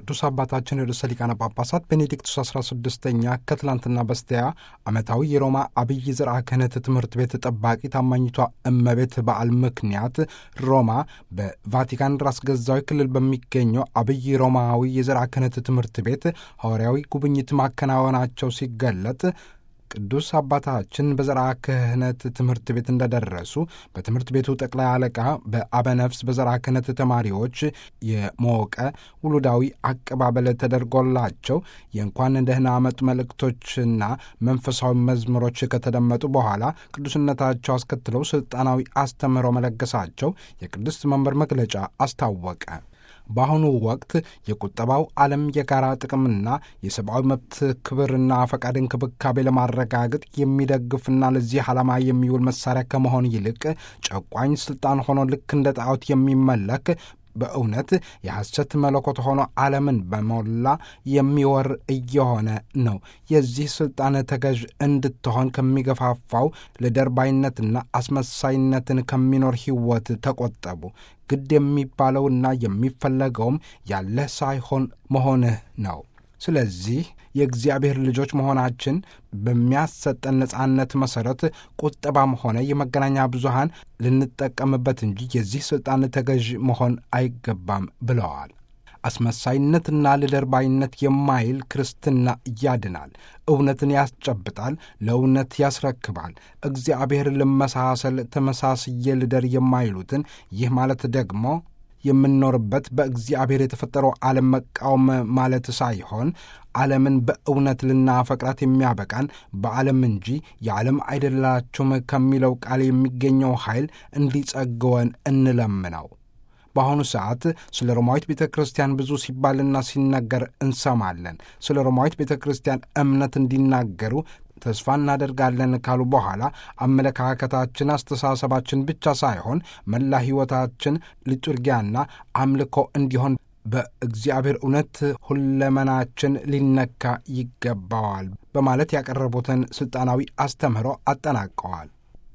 ቅዱስ አባታችን ርዕሰ ሊቃነ ጳጳሳት ቤኔዲክቱስ 16ኛ ከትላንትና በስቲያ ዓመታዊ የሮማ አብይ ዝርአ ክህነት ትምህርት ቤት ጠባቂ ታማኝቷ እመቤት በዓል ምክንያት ሮማ በቫቲካን ራስ ገዛዊ ክልል በሚገኘው አብይ ሮማዊ የዝርአ ክህነት ትምህርት ቤት ሐዋርያዊ ጉብኝት ማከናወናቸው ሲገለጥ ቅዱስ አባታችን በዘርዓ ክህነት ትምህርት ቤት እንደደረሱ በትምህርት ቤቱ ጠቅላይ አለቃ በአበነፍስ በዘርዓ ክህነት ተማሪዎች የሞቀ ውሉዳዊ አቀባበል ተደርጎላቸው የእንኳን ደህና መጡ መልእክቶችና መንፈሳዊ መዝሙሮች ከተደመጡ በኋላ ቅዱስነታቸው አስከትለው ሥልጣናዊ አስተምህሮ መለገሳቸው የቅድስት መንበር መግለጫ አስታወቀ። በአሁኑ ወቅት የቁጠባው ዓለም የጋራ ጥቅምና የሰብአዊ መብት ክብርና ፈቃድ እንክብካቤ ለማረጋገጥ የሚደግፍና ለዚህ ዓላማ የሚውል መሳሪያ ከመሆን ይልቅ ጨቋኝ ስልጣን ሆኖ ልክ እንደ ጣዖት የሚመለክ በእውነት የሐሰት መለኮት ሆኖ ዓለምን በሞላ የሚወር እየሆነ ነው። የዚህ ሥልጣን ተገዥ እንድትሆን ከሚገፋፋው ለደርባይነትና አስመሳይነትን ከሚኖር ሕይወት ተቆጠቡ። ግድ የሚባለውና የሚፈለገውም ያለህ ሳይሆን መሆንህ ነው። ስለዚህ የእግዚአብሔር ልጆች መሆናችን በሚያሰጠን ነጻነት መሠረት ቁጠባም ሆነ የመገናኛ ብዙሃን ልንጠቀምበት እንጂ የዚህ ሥልጣን ተገዥ መሆን አይገባም ብለዋል። አስመሳይነትና ልደርባይነት የማይል ክርስትና ያድናል፣ እውነትን ያስጨብጣል፣ ለእውነት ያስረክባል። እግዚአብሔር ልመሳሰል ተመሳስዬ ልደር የማይሉትን ይህ ማለት ደግሞ የምንኖርበት በእግዚአብሔር የተፈጠረው ዓለም መቃወም ማለት ሳይሆን ዓለምን በእውነት ልናፈቅራት የሚያበቃን በዓለም እንጂ የዓለም አይደላችሁም ከሚለው ቃል የሚገኘው ኃይል እንዲጸግወን እንለምነው። በአሁኑ ሰዓት ስለ ሮማዊት ቤተ ክርስቲያን ብዙ ሲባልና ሲነገር እንሰማለን። ስለ ሮማዊት ቤተ ክርስቲያን እምነት እንዲናገሩ ተስፋ እናደርጋለን ካሉ በኋላ አመለካከታችን፣ አስተሳሰባችን ብቻ ሳይሆን መላ ሕይወታችን ሊጡርጊያና አምልኮ እንዲሆን በእግዚአብሔር እውነት ሁለመናችን ሊነካ ይገባዋል በማለት ያቀረቡትን ሥልጣናዊ አስተምህሮ አጠናቀዋል።